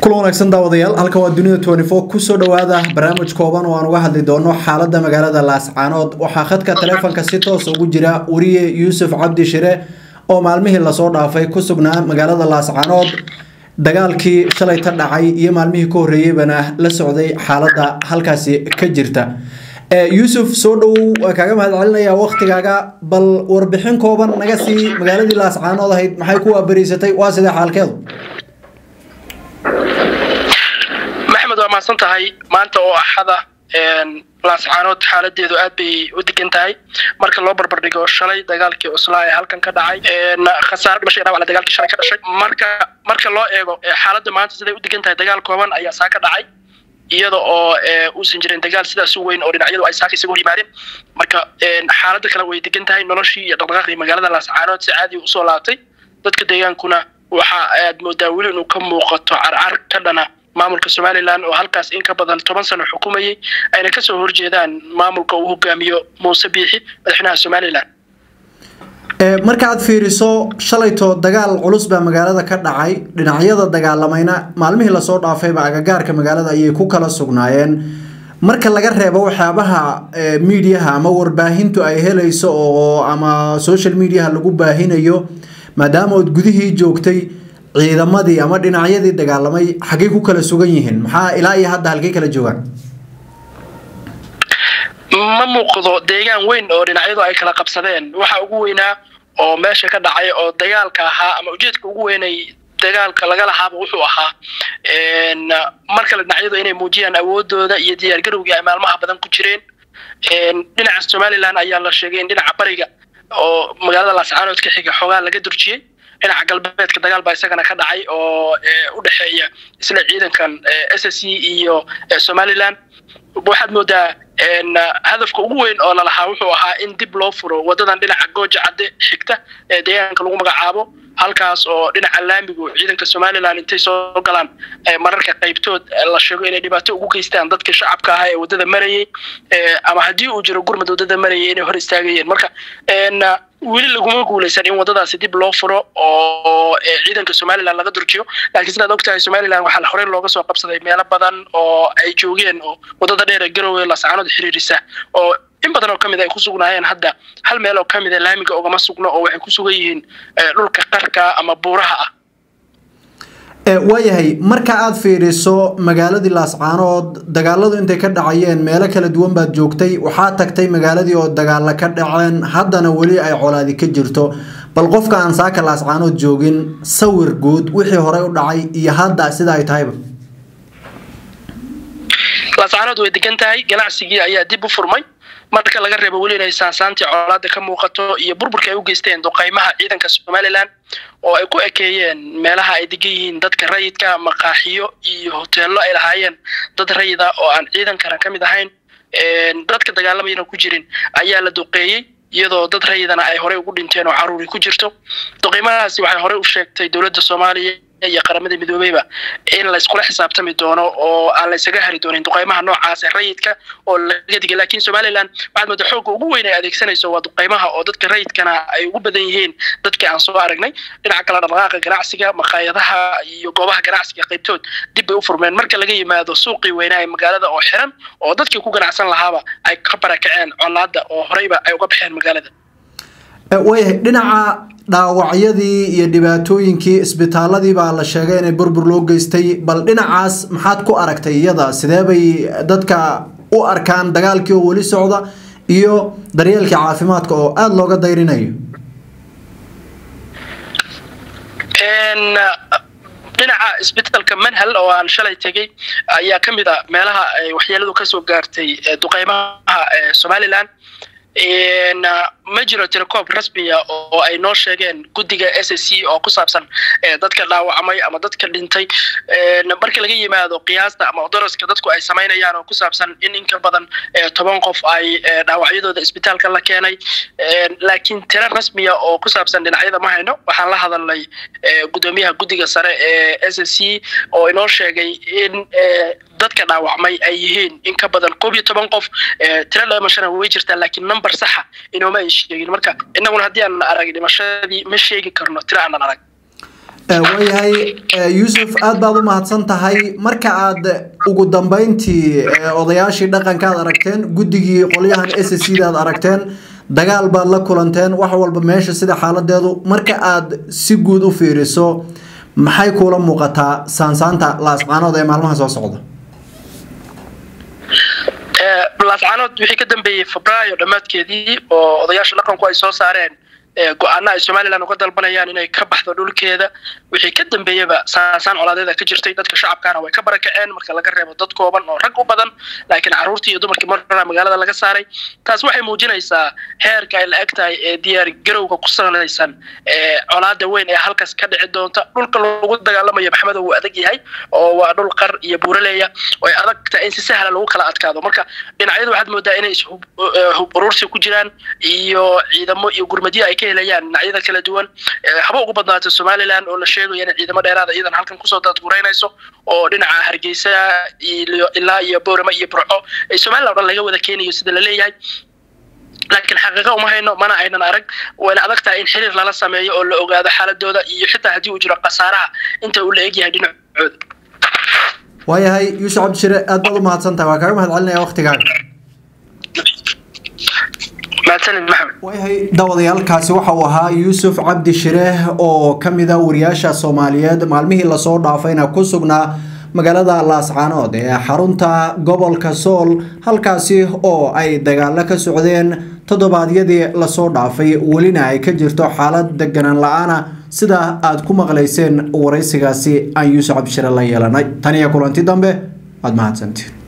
kulan wanaagsan daawadayaal halka waa dunida twenty four kusoo dhawaada barnaamij kooban oo aan uga hadli doono xaalada magaalada laascaanood waxaa khadka taleefonka si toos ugu jira wariye yuusuf cabdi shire oo maalmihii lasoo dhaafay ku sugnaa magaalada laascaanood dagaalkii shalayta dhacay iyo maalmihii ka horreeyeybana la socday xaalada halkaasi ka jirta yuusuf soo dhowow waa kaaga mahad celinaya waktigaaga bal warbixin kooban naga sii magaaladii laascaanood ahayd maxay ku waabariysatay waa sidee xaalkeedu maxmed waa mahadsan tahay maanta oo axada laascaanood xaaladeedu aad bay u degan tahay marka loo barbardhigo shalay dagaalkii cuslaa ee halkan ka dhacay khasaare dhimashay dhawac dagaalkii shalay ka dhashay marka marka loo eego xaaladda maanta siday u degan tahay dagaal kooban ayaa saa ka dhacay iyada oo uusan jirin dagaal sidaas u weyn oo dhinacyadu ay saaka isaga hor yimaadeen marka xaaladda kale way degan tahay noloshii iyo dhaqdhaqaaqii magaalada laascaanood si caadi usoo laabtay dadka deegaankuna waxa aad moodaa weli inuu ka muuqato carcar ka dhana maamulka somalilan oo halkaas in ka badan toban sano xukumayay ayna kasoo horjeedaan maamulka uu hogaamiyo muuse biixi madaxweynaha somalilan markaaad fiiriso shalayto dagaal culus baa magaalada ka dhacay dhinacyada dagaalamayna maalmihii lasoo dhaafayba agagaarka magaalada ayay ku kala sugnaayeen marka laga reebo waxyaabaha miidiyaha ama warbaahintu ay helayso oo ama social mediaha lagu baahinayo maadaama ood gudihii joogtay ciidamadii ama dhinacyadii dagaalamay xaggay ku kala sugan yihiin maxaa ilaa iyo hadda halkay kala joogaan ma muuqdo deegaan weyn oo dhinacyadu ay kala qabsadeen waxa ugu weynaa oo meesha ka dhacay oo dagaalka ahaa ama ujeedka ugu weynay dagaalka laga lahaaba wuxuu ahaa mar kale dhinacyadu inay muujiyaan awoodooda iyo diyaargarowgii ay maalmaha badan ku jireen dhinaca somalilan ayaa la sheegay in dhinaca bariga oo magaalada laascaanood ka xiga xoogaa laga durjiyey dhinaca galbeedka dagaal baa isagana ka dhacay oo u dhexeeya isla ciidankan s s c iyo somalilan waxaad moodaa hadafka ugu weyn oo lalahaa wuxuu ahaa in dib loo furo wadadan dhinaca gooja cadde xigta ee deegaanka lagu magacaabo halkaas oo dhinaca laamigu ciidanka somalilan intay soo galaan mararka qaybtood la sheego inay dhibaato ugu geystaan dadka shacabka ahaa ee wadada marayay ama haddii uu jiro gurmad wadada marayay inay hor istaagayeen marka weli laguma guuleysan in wadadaasi dib loo furo oo ciidanka somalilan laga durjiyo laakiin sidaad ogtahay somalilan waxaa horey looga soo qabsaday meelo badan oo ay joogeen oo wadada dheer ee garowe laascaanood xiriirisa oo in badan oo ka mid ay ku sugnaayeen hadda hal meel oo ka mid a laamiga ogama sugno oo waxay ku sugan yihiin dhulka qarka ama buuraha ah waayahay marka aad fiiriso magaaladii laascaanood dagaaladu intay ka dhacayeen meelo kala duwan baad joogtay waxaa tagtay magaaladii oo dagaala ka dhaceen haddana weli ay colaadi ka jirto bal qofka aan saaka laascaanood joogin sawir guud wixii horey u dhacay iyo hadda sida ay tahayba laascaanood way degan tahay ganacsigii ayaa dib u furmay marka laga reebo weli inay saansaantii colaada ka muuqato iyo burburka ay u geysteen duqaymaha ciidanka somalilan oo ay ku ekeeyeen meelaha ay degan yihiin dadka rayidka maqaaxiyo iyo hoteello ay lahaayeen dad rayida oo aan ciidankana ka mid ahayn dadka dagaalamayana ku jirin ayaa la duqeeyey iyadoo dad rayidana ay horey ugu dhinteen oo caruuri ku jirto duqaymahaasi waxay horey u sheegtay dowladda soomaaliya iyo qaramada midoobeyba in layskula xisaabtami doono oo aan laysaga hari doonin duqaymaha noocaas ee rayidka oo laga digay laakiin somalilan waxaad mooda xoogga ugu weyn ay adeegsanayso waa duqaymaha oo dadka rayidkana ay ugu badan yihiin dadkii aan soo aragnay dhinaca kale dhaqdhaqaaqa ganacsiga maqaayadaha iyo goobaha ganacsiga qaybtood dib bay u furmeen marka laga yimaado suuqii weynaa ee magaalada oo xiran oo dadkii ku ganacsan lahaaba ay ka barakaceen colaada oo horeyba ay uga baxeen magaalada waayahay dhinaca dhaawacyadii iyo dhibaatooyinkii isbitaaladii baa la sheegay inay burbur loo geystay bal dhinacaas maxaad ku aragtay iyada sidee bay dadka u arkaan dagaalkii oo weli socda iyo daryeelkii caafimaadka oo aada looga dayrinayo dhinaca isbitaalka manhal oo aan shalay tegey ayaa ka mid a meelaha ay waxyeeladu kasoo gaartay duqeymaha somalilan ma jiro tilecoob rasmiya oo ay noo sheegeen guddiga s s c oo ku saabsan dadka dhaawacmay ama dadka dhintay marka laga yimaado qiyaasta ama daraska dadku ay samaynayaan oo ku saabsan in in ka badan toban qof ay dhaawacyadooda isbitaalka la keenay laakiin tiro rasmiya oo ku saabsan dhinacyada ma hayno waxaan la hadalnay guddoomiyaha guddiga sare ee s s c oo inoo sheegay in dadka dhaawacmay ay yihiin in ka badan koob iyo toban qof tiro dhimashana way jirtaa laakiin number saxa inooma ay sheegin marka innaguna haddii aanan arag dhimashadii ma sheegi karno tiro aanan arag waayahay yuusuf aad baad u mahadsan tahay marka aad ugu dambeyntii odayaashii dhaqanka aad aragteen guddigii qolyahan s c da aad aragteen dagaal baad la kulanteen wax walba meesha sida xaaladeedu marka aad si guud u fiiriso maxay kuula muuqataa saansaanta laascaanood ee maalmaha soo socda laascaanood wixii ka dambeeyey febraayo dhammaadkeedii oo odayaasha dhaqanku ay soo saareen go-aana ay somalilan uga dalbanayaan inay ka baxdo dhulkeeda wixii ka dambeeyaba saasaan colaadeeda ka jirtay dadka shacabkaana way ka barakaceen marka laga reebo dad kooban oo rag u badan laakiin carruurtii iyo dumarkii marna magaalada laga saaray taas waxay muujinaysaa heerka ay la eg tahay ee diyaar garowga ku sanaysan ee colaada weyn ee halkaas ka dhici doonta dhulka lagu dagaalamayo maxmedo wuu adag yahay oo waa dhul qar iyo buuraleeya oo ay adag tahay in si sahla lagu kala adkaado marka dhinacyadu waxaad moodaa inay hub uruursi ku jiraan iyo ciidamo iyo gurmadyo ay ka helayaan dhinacyada kala duwan haba ugu badnaato somalilan oo la sheegayo inay ciidamo dheeraada iyadan halkan kusoo daadgureynayso oo dhinaca hargeysa ilaa iyo boorama iyo burco ee somalilan o dhan laga wada keenayo sida la leeyahay laakiin xaqiiqa uma hayno mana aynan arag wayna adag tahay in xiriir lala sameeyo oo la ogaado xaaladooda iyo xitaa haddii uu jiro khasaaraha inta uu la egyahay dhinacooda waayahay yuusuf cabdishire aad baad u mahadsan tahay waa kaaga mahad celinaya waktigaaga waayahay dawadayaalkaasi waxa uu ahaa yuusuf cabdi shire oo ka mid a wariyaasha soomaaliyeed maalmihii lasoo dhaafayna ku sugnaa magaalada laascaanood ee xarunta gobolka sool halkaasi oo ay dagaalo ka socdeen toddobaadyadii lasoo dhaafay welina ay ka jirto xaalad deganaan la-aana sida aad ku maqlayseen waraysigaasi aan yuusuf cabdishire la yeelanay tan iyo kulanti dambe waad mahadsantiin